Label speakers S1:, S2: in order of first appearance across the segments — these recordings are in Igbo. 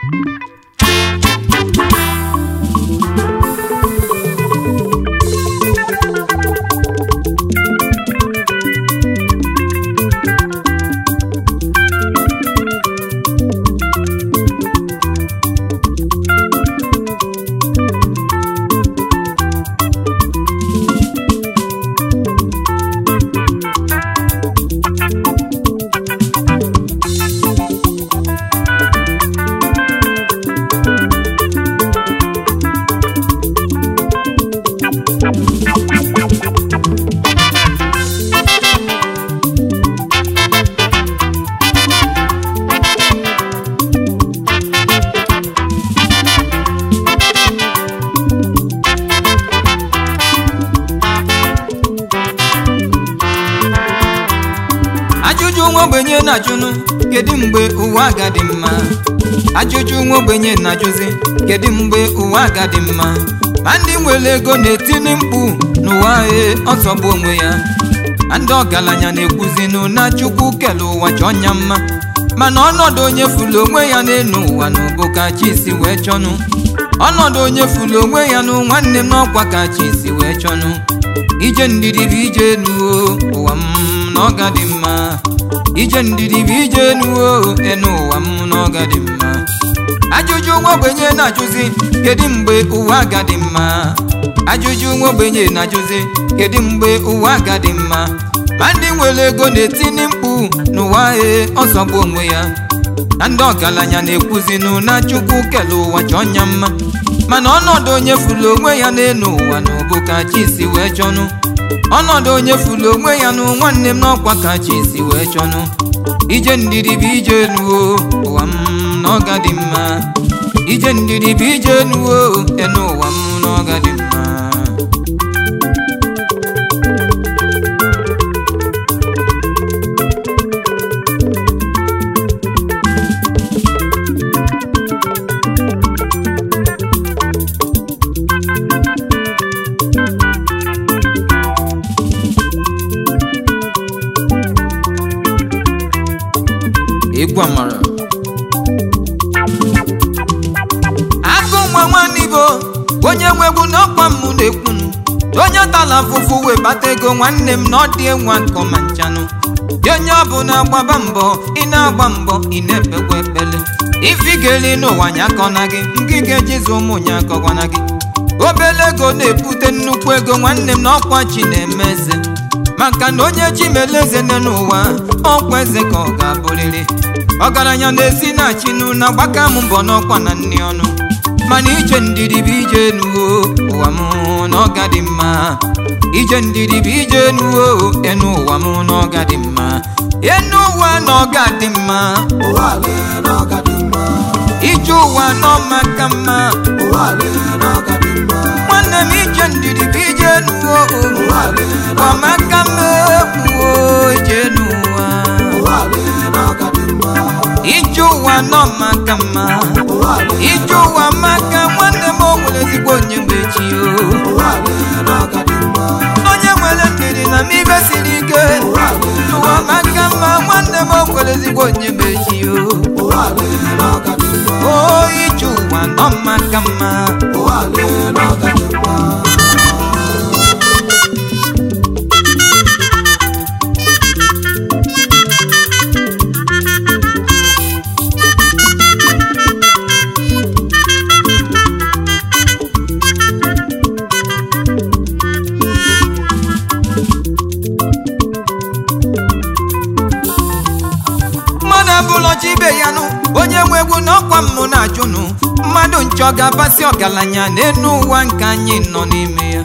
S1: ajụjụ nwa ogbenye na-ajụnụ kedu mgbe ụwa ga-adị mma ajụjụ nwa ogbenye na-ajụzi kedu mgbe ụwa ga-adị mma ma ndị nwere ego na-etini mkpu n'ụwa e ọsọgbu onwe ya ma ndị ọgaranya na-ekwuzinụ na chukwu kele ụwa chọọ nya mma mana ọnọdụ onye fụlụ onwe ya n'elu ụwa na ụbụ ka chi si wee chọnụ ọnọdụ onye fụlụ onwe ya nụ nwanne m n'ọkwa ka chi si wee chọnụ ije ndidi bụ ije enu o, ụwa m na ọ ga dị mma ije ndidi bụ ije enu o, enu ụwa m na ọ ga dị mma ajụjụ nwa ogbenye na-ajụzi kedu mgbe ụwa ga dị mma ajụjụ nwa ogbenye na-ajụzi kedu mgbe ụwa ga dị mma ma ndị nwere ego na-etini mkpu n'ụwa e ọzọgbu onwe ya na ndị ọgaranya na-ekwuzinụ na chukwu kele ụwa chọọ nya mma mana ọnọdụ onye fụlụ onwe ya n'elu ụwa na ụbụ ka chi si wee chọnụ ọnọdụ onye fụlụ onwe ya nụ nwanne m n'ọkwa ka chi si wee chọnụ ije ndidi bụ ije enu o ụwa m na ọ ga dị mma ije ndidi bụ ije enu o enu ụwa m na ọ ga dị mma egwu amara agụ nwa nwanne ibo onye nwegbu n'ọkwa mmụ na-ekwunu onye tala afụfụ wee bata ego nwanne m na ọ dị enwe nkọ ma nchanụ ya onye ọbụla gbaba mbọ ị na-agba mbọ ị na-ekpekwa ekpele ifigeli n'ụwa nya akọna gị ngịga ejizi ụmụ nya akọkwana gị obele ego na-ebute nnukwu ego nwanne m na ọkwa chi na-eme eze maka na onye chi mere eze nne n'ụwa ọkwa eze ka ọ ga-abụrịrị ọgaranya na-esi na chinụ na gbaka m mbọ n'ọkwa na nri ọnụ mana ije ndidi bụ ije enuwo ụwa m na ọga dị mma ije ndidi bụ ije enuwo enu ụwa m na ọga dị mma enu ụwa na ọga dị mma
S2: ụwa lee n'ọga dị mma
S1: ije ụwa na ọmaka mma
S2: ụwa lee n'ọga dị mma
S1: nwanne m ije ndidi bụ ije enuwo
S2: ụwa lee
S1: ọmaka mma ekwuo ije n'ụwa
S2: ụwa lee n'ọga dị mma
S1: ije ụwa nọ maka mma
S2: ụwa lee
S1: ije ụwa maka nwanne m o nwere ezigbo onye mgbe echi o
S2: ụwa lee n'ọga dị mma
S1: onye nwere ndidi na n'ibe siri ike
S2: ụwa lee
S1: ụwa maka mma nwanne m o nwere ezigbo onye mgbe echi o
S2: ụwa lee n'ọga dị mma
S1: o ije ụwa nọ maka mma
S2: ụwa lee n'ọga dị mma
S1: mmadụ abụlọ chi ibe ya nụ onye nwe egwu n'ọkwa mmụ na-ajụnụ mmadụ nchọ ga-abasị ọgaranya n'elu ụwa nke anyị nọ n'ime ya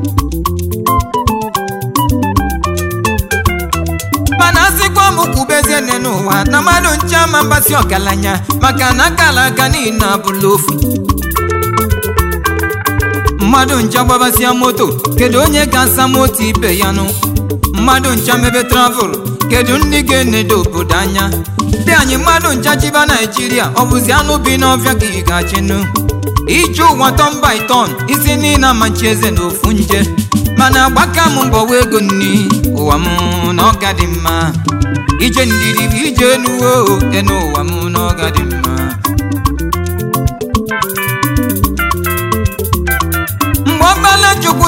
S1: mana asịkwa m kwubezie nne n'ụwa na mmadụ nche ama mgbasị ọgaranya maka na akala aka niile abụla ofu mmadụ ncha gbabasịa moto kedu onye ga-asa moto ibe ya nụ mmadụ ncha mebe travel kedu ndị ga-enedo obodo anya dị anyị mmadụ ncha chiba naijiria ọ bụzi anụ bi n'ọfịa ka ị ga-achịnụ ije ụwa tọn by tọn isi niile amachi eze na ofu nje mana agbaka m mbọwa ego nni ụwa m na ọga dị mma ije ndidi bụ ije enuwo enu ụwa m na ọga dị mma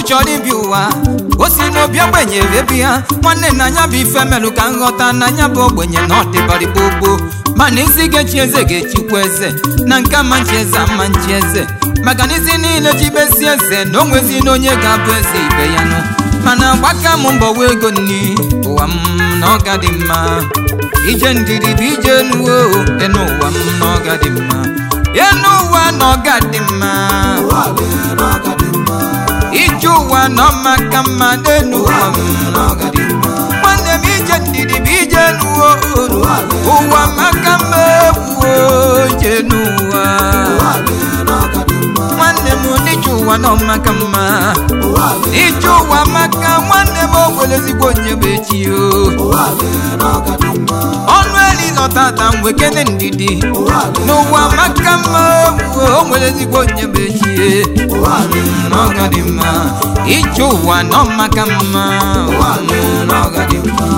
S1: chọrọ ibi ụwa o si n'obi ogbenye ebi ya nwanne na anya bụ ife melụ ka nghọta na anya bụ ogbenye na ọdịbarị gbogbo mana isi ga-echi eze ga-echikwa eze na nke ama nchi eze ama nchi eze maka na isi niile jibesi eze na onwezi na onye ga-abụ eze ibe ya nụ mana gbaka m mbọ wee ego nni ụwa m na ọ ga dị mma ije ndidi bụ ije nuwo enu ụwa m na ọ ga dị mma enu ụwa na ọ ga dị mma
S2: ụwa lee na ọ ga dị mma
S1: ije ụwa na ọ maka mma n'enu ụwa m na ọ ga dị mma nwanne m ije ndidi bụ ije nuwo ụwa maka mma ewuo ije n'ụwa
S2: ụwa lee na ọ ga dị mma
S1: nwanne m n'ije ụwa na ọ maka mma
S2: ụwa lee
S1: ije ụwa maka nwanne m o nwere ezigbo onye bụ echi o
S2: ụwa lee na ọ ga dị mma
S1: ọnụ eli lọtata mgbe kene ndidi
S2: ụwa lee
S1: n'ụwa maka mma ewuo o nwere ezigbo onye bụ echi
S2: ụwa lee
S1: na ọ ga dị mma ije ụwa na ọ maka mma ụwa na ọ ga dị mma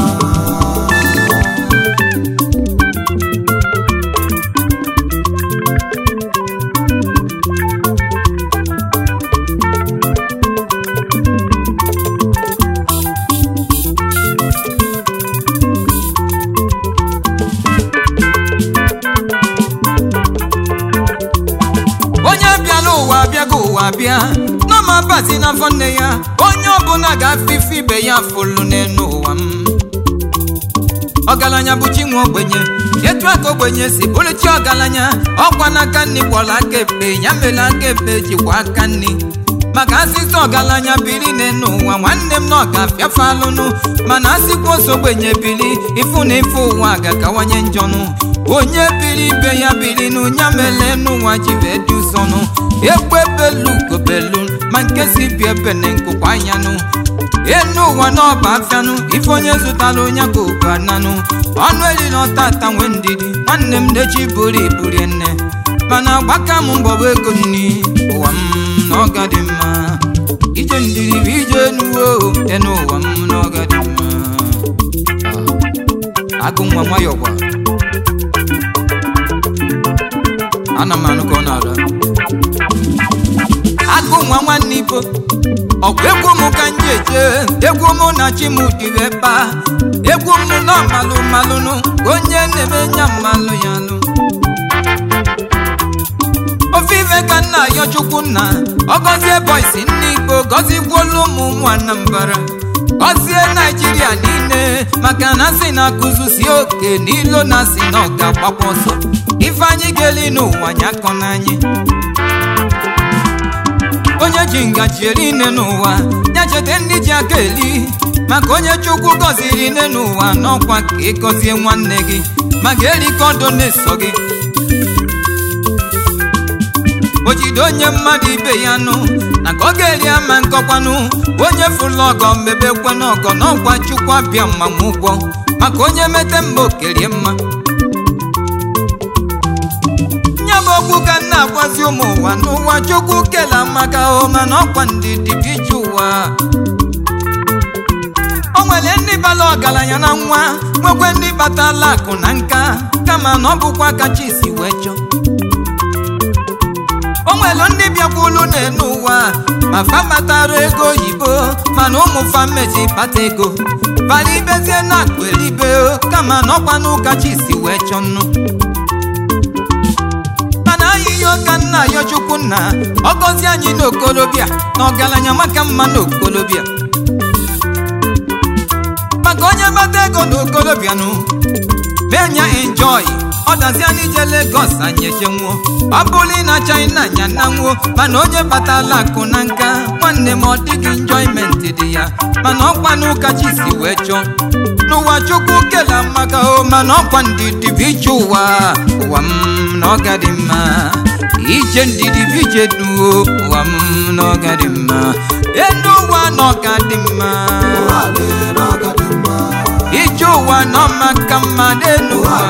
S1: onye bịala ụwa bịago ụwa bịa n'ọma bazi n'afọ nne ya onye ọbụla ga-afụ ife ibe ya fụlụ n'elu ụwa m ọgaranya bụ chi nwe ogbenye etu aka ogbenye si bụrụ chi ọgaranya ọkwa n'aka nni gwọrọ aka ekpe ya mere aka ekpe jikwa aka nni maka asịsị ọgaranya biri n'elu ụwa nwanne m na ọ ga-afịafe alụnụ mana asịkwa ose ogbenye biri ịfụ na ife ụwa ga-akawanye njọnụ onye biri ibe ya biri n'ụnya mere n'ụwa ji wee dị ụsọnụ egbe belu gobelu ma nke si bi ebe na nkụkwa anyanụ enu ụwa n'ọba afịanụ ife onye zụtara onye ka obu ananụ ọnụ eri na ọtata nwe ndidi nwanne m dechi buru iburi nne mana gbaka m mbọwa ego nni ụwa m na ọga dị mma ije ndidi bụ ije nuwo enu ụwa m na ọga dị mma Ah, agụ nwa nwayọ gwa ana m anụ ka ọ na-ara agụ nwa nwanne ibo ọkwa egwu m ka nje eje egwu mụ na chi m dịrị ebe a egwu m nọ malụ malụnụ onye na-eme nya mmalụ ya nụ ofe ife ka nna ya chukwu nna ọgọzie bọisi nne igbo gọzikwuolu ụmụ ụmụ anambara gọzie naijiria niile maka na si na akụzusi oke n'ilo na si na ọ ga-agbakwa ọsọ ife anyị ga-eli n'ụwa nyakọ n'anyị onye ji ngaji eri nne n'ụwa ya cheta ndị ji aka eli maka onye chukwu gọziri nne n'ụwa n'ọkwa ka ịgọzie nwanne gị maka erikọdo na-eso gị o jide onye mmadụ ibe ya nụ na ka ọ ga-eri ama nkọkwanụ onye fụlụ ọgọ mmebekwe n'ọgọ n'ọkwa chukwu abịa mmanwụ ụgwọ maka onye mete mma okerie mma nye bụ okwu ka m na-agwazi ụmụ ụwa n'ụwa chukwu kela maka o mana ọkwa ndidi bụ ije ụwa o nwere ndị bara ọgaranya na nwa nwekwe ndị batala akụ na nka kama na ọ bụkwa kacha isi wee chọọ o nwere ndị bịakwulu n'elu ụwa ma fa batara ego oyibo mana ụmụ famezi bata ego bara ibezie na akụ elibe kama na ọkwa n'ụka chi si wee chọọ nnu mana ahịhịa ụka nna ya chukwu nna ọ gọzie anyị n'okolobịa na ọgaranya maka mma n'okolobịa maka onye bata ego n'okolobịa nụ benya enjoy ọ dazie n'ije Lagos anyị echenwuo ọ bụrụ na China nya na nwuo mana onye batala akụ na nka nwanne m ọ dịghị enjoyment dị ya mana ọkwa n'ụka chi si wee chọọ n'ụwa chukwu kela maka o mana ọkwa ndidi bụ ije ụwa ụwa m na ọ ga dị mma ije ndidi bụ ije duo ụwa m na ọ ga dị mma elu ụwa na ọ ga dị mma
S2: ụwa lee na ọ ga dị mma
S1: ije ụwa na ọ maka mma n'elu ụwa